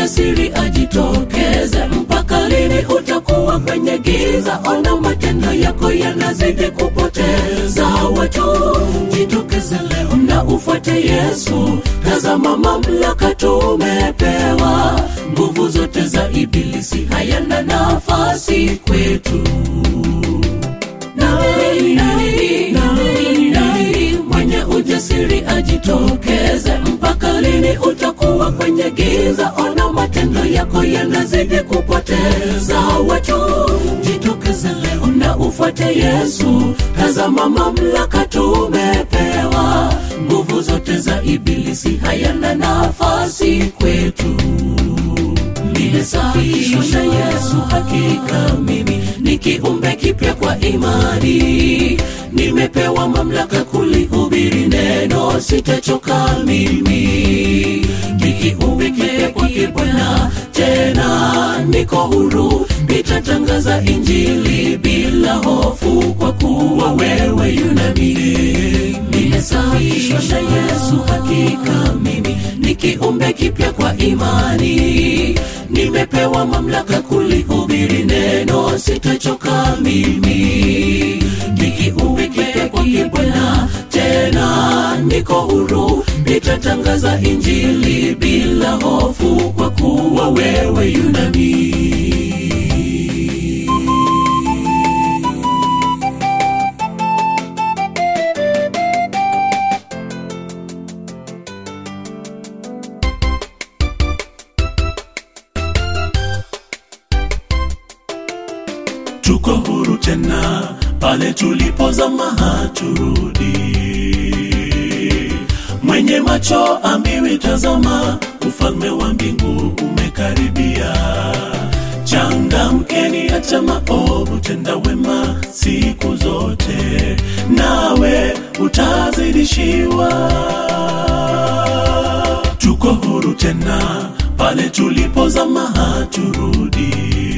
ujasiri ajitokeze. Mpaka lini utakuwa kwenye giza? Ona matendo yako yanazidi kupoteza watu. Jitokeze leo na ufuate Yesu. Tazama mamlaka tumepewa, nguvu zote za ibilisi hayana nafasi kwetu. Nani, nani, nani, nani mwenye ujasiri ajitokeze? Mpaka lini utakuwa kwenye giza? Ona matendo yako yanazidi kupoteza watu. Jitokeze leo na ufuate Yesu. Tazama mamlaka tumepewa, nguvu zote za ibilisi hayana nafasi kwetu. Nimesafishwa na Yesu, hakika mimi ni kiumbe kipya kwa imani. Nimepewa mamlaka kulihubiri neno, sitachoka mimi. Ni kiumbe kipya kwake Bwana, tena niko huru, nitatangaza Injili bila hofu, kwa kuwa wewe yunami. Nimesafishwa na Yesu, hakika mimi ni kiumbe kipya kwa imani. Nimepewa mamlaka kulihubiri neno, sitachoka mimi. Ni kiumbe kipya kwake Bwana, tena niko huru, nitatangaza Injili bila hofu, kwa kuwa wewe yunami. tuko huru tena pale tulipozama haturudi mwenye macho ambiwi tazama ufalme wa mbingu umekaribia changamkeni acha maovu tenda wema siku zote nawe utazidishiwa tuko huru tena pale tulipozama haturudi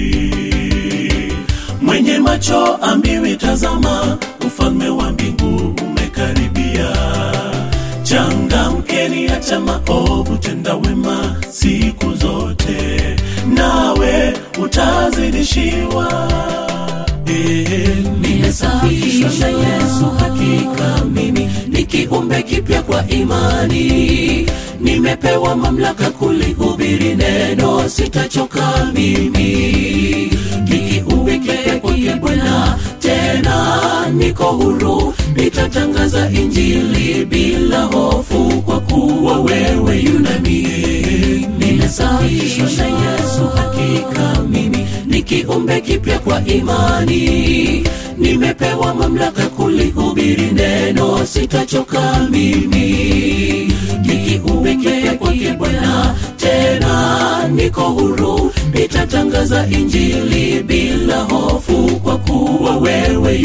mwenye macho ambiwi tazama ufalme wa mbingu umekaribia changamkeni acha maovu tenda wema siku zote nawe utazidishiwa Eh, Nimesafishwa na Yesu, hakika mimi ni kiumbe kipya kwa imani. Nimepewa mamlaka kulihubiri neno, sitachoka mimi. Ni kiumbe kipya kwake Bwana, tena niko huru, nitatangaza Injili bila hofu, kwa kuwa wewe yunami. Nimesafishwa na Yesu, hakika mimi ni kiumbe kipya kwa imani. Nimepewa mamlaka kulihubiri neno, sitachoka mimi. Ni kiumbe kipya kwake Bwana, tena niko huru, nitatangaza Injili bila hofu, kwa kuwa wewe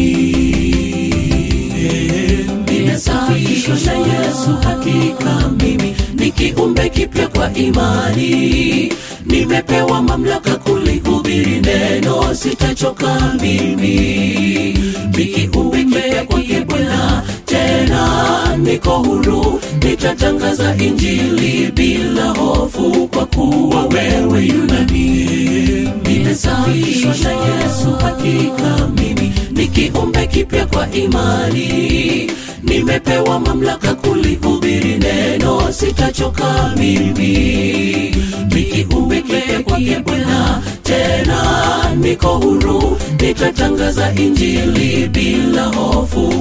yunami. Nimesafishwa na Yesu, hakika mimi ni kiumbe kipya kwa imani. Nimepewa mamlaka kulihubiri neno, sitachoka mimi. Ni kiumbe kipya kwake Bwana, tena niko huru, nitatangaza Injili bila hofu, kwa kuwa wewe yunami. Nimesafishwa na Yesu, hakika mimi ni kiumbe kipya kwa imani. Nimepewa mamlaka kulihubiri neno, sitachoka mimi. Ni kiumbe kipya kwake Bwana, tena niko huru, nitatangaza Injili bila hofu,